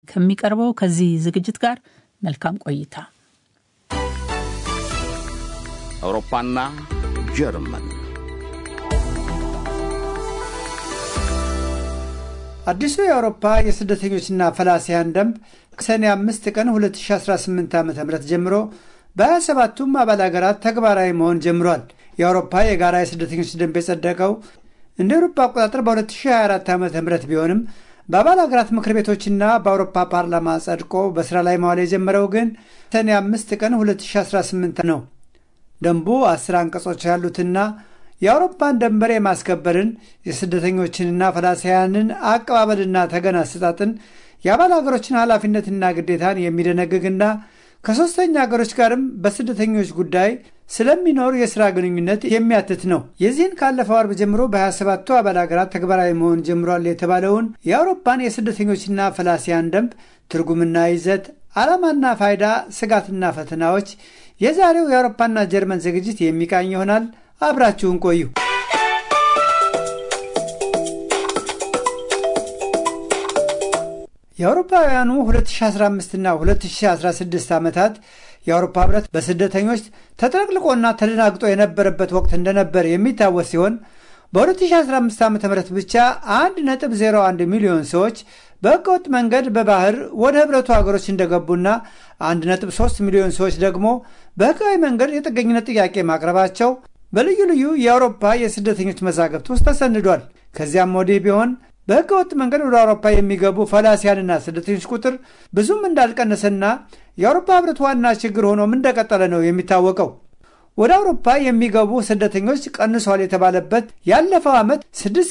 ከሚቀርበው ከዚህ ዝግጅት ጋር መልካም ቆይታ። አውሮፓና ጀርመን አዲሱ የአውሮፓ የስደተኞችና ፈላሲያን ደንብ ሰኔ አምስት ቀን 2018 ዓ ም ጀምሮ በ27ቱም አባል ሀገራት ተግባራዊ መሆን ጀምሯል። የአውሮፓ የጋራ የስደተኞች ደንብ የጸደቀው እንደ አውሮፓ አቆጣጠር በ2024 ዓ ም ቢሆንም በአባል ሀገራት ምክር ቤቶችና በአውሮፓ ፓርላማ ጸድቆ በስራ ላይ መዋል የጀመረው ግን ሰኔ አምስት ቀን 2018 ነው። ደንቡ አስር አንቀጾች ያሉትና የአውሮፓን ደንበር የማስከበርን የስደተኞችንና ፈላሲያንን አቀባበልና ተገን አሰጣጥን የአባል ሀገሮችን ኃላፊነትና ግዴታን የሚደነግግና ከሦስተኛ ሀገሮች ጋርም በስደተኞች ጉዳይ ስለሚኖር የሥራ ግንኙነት የሚያትት ነው። የዚህን ካለፈው አርብ ጀምሮ በ27ቱ አባል ሀገራት ተግባራዊ መሆን ጀምሯል የተባለውን የአውሮፓን የስደተኞችና ፈላሲያን ደንብ ትርጉምና ይዘት፣ ዓላማና ፋይዳ፣ ስጋትና ፈተናዎች የዛሬው የአውሮፓና ጀርመን ዝግጅት የሚቃኝ ይሆናል። አብራችሁን ቆዩ። የአውሮፓውያኑ 2015ና 2016 ዓመታት የአውሮፓ ህብረት በስደተኞች ተጥለቅልቆና ተደናግጦ የነበረበት ወቅት እንደነበር የሚታወስ ሲሆን በ2015 ዓ ም ብቻ 1.01 ሚሊዮን ሰዎች በህገወጥ መንገድ በባህር ወደ ህብረቱ ሀገሮች እንደገቡና 1.3 ሚሊዮን ሰዎች ደግሞ በህጋዊ መንገድ የጥገኝነት ጥያቄ ማቅረባቸው በልዩ ልዩ የአውሮፓ የስደተኞች መዛግብት ውስጥ ተሰንዷል። ከዚያም ወዲህ ቢሆን በህገወጥ መንገድ ወደ አውሮፓ የሚገቡ ፈላሲያንና ስደተኞች ቁጥር ብዙም እንዳልቀነሰና የአውሮፓ ህብረት ዋና ችግር ሆኖም እንደቀጠለ ነው የሚታወቀው። ወደ አውሮፓ የሚገቡ ስደተኞች ቀንሷል የተባለበት ያለፈው ዓመት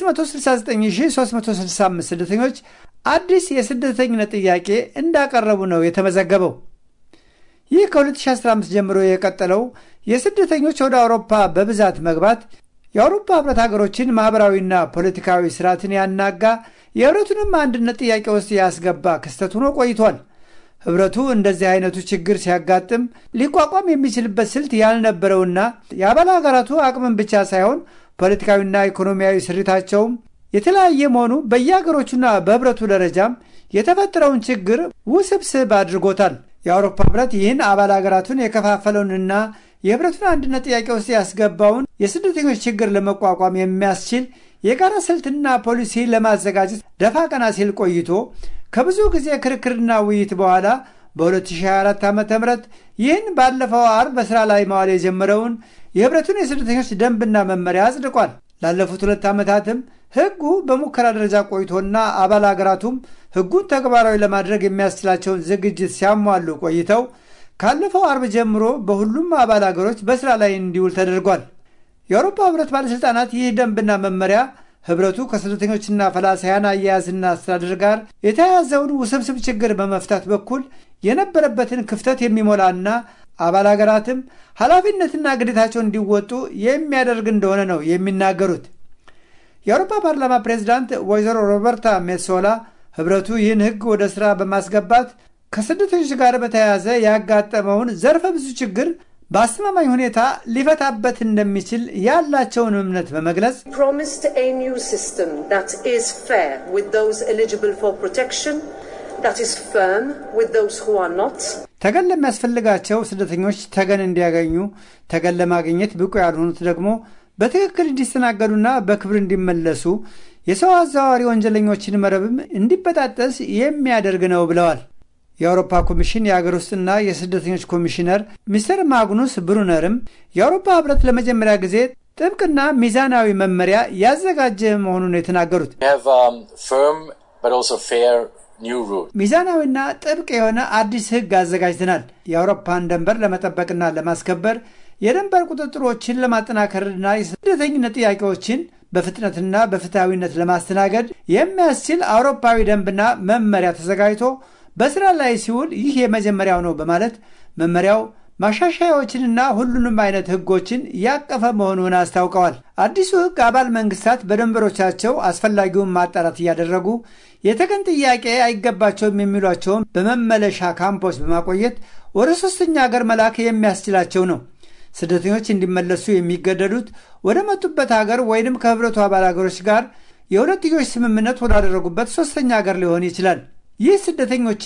669365 ስደተኞች አዲስ የስደተኝነት ጥያቄ እንዳቀረቡ ነው የተመዘገበው። ይህ ከ2015 ጀምሮ የቀጠለው የስደተኞች ወደ አውሮፓ በብዛት መግባት የአውሮፓ ህብረት ሀገሮችን ማኅበራዊና ፖለቲካዊ ስርዓትን ያናጋ የህብረቱንም አንድነት ጥያቄ ውስጥ ያስገባ ክስተት ሆኖ ቆይቷል። ህብረቱ እንደዚህ አይነቱ ችግር ሲያጋጥም ሊቋቋም የሚችልበት ስልት ያልነበረውና የአባል ሀገራቱ አቅምን ብቻ ሳይሆን ፖለቲካዊና ኢኮኖሚያዊ ስሪታቸውም የተለያየ መሆኑ በየሀገሮቹና በህብረቱ ደረጃም የተፈጠረውን ችግር ውስብስብ አድርጎታል። የአውሮፓ ህብረት ይህን አባል ሀገራቱን የከፋፈለውንና የህብረቱን አንድነት ጥያቄ ውስጥ ያስገባውን የስደተኞች ችግር ለመቋቋም የሚያስችል የጋራ ስልትና ፖሊሲ ለማዘጋጀት ደፋ ቀና ሲል ቆይቶ ከብዙ ጊዜ ክርክርና ውይይት በኋላ በ2024 ዓ ም ይህን ባለፈው አርብ በሥራ ላይ መዋል የጀመረውን የህብረቱን የስደተኞች ደንብና መመሪያ አጽድቋል። ላለፉት ሁለት ዓመታትም ህጉ በሙከራ ደረጃ ቆይቶና አባል ሀገራቱም ህጉን ተግባራዊ ለማድረግ የሚያስችላቸውን ዝግጅት ሲያሟሉ ቆይተው ካለፈው አርብ ጀምሮ በሁሉም አባል ሀገሮች በስራ ላይ እንዲውል ተደርጓል። የአውሮፓ ህብረት ባለሥልጣናት ይህ ደንብና መመሪያ ህብረቱ ከስደተኞችና ፈላሳያን አያያዝና አስተዳደር ጋር የተያያዘውን ውስብስብ ችግር በመፍታት በኩል የነበረበትን ክፍተት የሚሞላና አባል ሀገራትም ኃላፊነትና ግዴታቸውን እንዲወጡ የሚያደርግ እንደሆነ ነው የሚናገሩት። የአውሮፓ ፓርላማ ፕሬዚዳንት ወይዘሮ ሮበርታ ሜሶላ ህብረቱ ይህን ህግ ወደ ሥራ በማስገባት ከስደተኞች ጋር በተያያዘ ያጋጠመውን ዘርፈ ብዙ ችግር በአስተማማኝ ሁኔታ ሊፈታበት እንደሚችል ያላቸውን እምነት በመግለጽ ተገን ለሚያስፈልጋቸው ስደተኞች ተገን እንዲያገኙ፣ ተገን ለማግኘት ብቁ ያልሆኑት ደግሞ በትክክል እንዲስተናገዱና በክብር እንዲመለሱ የሰው አዘዋዋሪ ወንጀለኞችን መረብም እንዲበጣጠስ የሚያደርግ ነው ብለዋል። የአውሮፓ ኮሚሽን የአገር ውስጥና የስደተኞች ኮሚሽነር ሚስተር ማግኑስ ብሩነርም የአውሮፓ ህብረት ለመጀመሪያ ጊዜ ጥብቅና ሚዛናዊ መመሪያ ያዘጋጀ መሆኑን የተናገሩት ሚዛናዊና ጥብቅ የሆነ አዲስ ህግ አዘጋጅተናል። የአውሮፓን ደንበር ለመጠበቅና ለማስከበር የድንበር ቁጥጥሮችን ለማጠናከርና የስደተኝነት ጥያቄዎችን በፍጥነትና በፍትሐዊነት ለማስተናገድ የሚያስችል አውሮፓዊ ደንብና መመሪያ ተዘጋጅቶ በስራ ላይ ሲውል ይህ የመጀመሪያው ነው በማለት መመሪያው ማሻሻያዎችንና ሁሉንም አይነት ህጎችን ያቀፈ መሆኑን አስታውቀዋል። አዲሱ ህግ አባል መንግስታት በድንበሮቻቸው አስፈላጊውን ማጣራት እያደረጉ የተገን ጥያቄ አይገባቸውም የሚሏቸውን በመመለሻ ካምፖች በማቆየት ወደ ሶስተኛ ሀገር መላክ የሚያስችላቸው ነው። ስደተኞች እንዲመለሱ የሚገደዱት ወደ መጡበት ሀገር ወይንም ከህብረቱ አባል ሀገሮች ጋር የሁለትዮሽ ስምምነት ወዳደረጉበት ሶስተኛ ሀገር ሊሆን ይችላል። ይህ ስደተኞች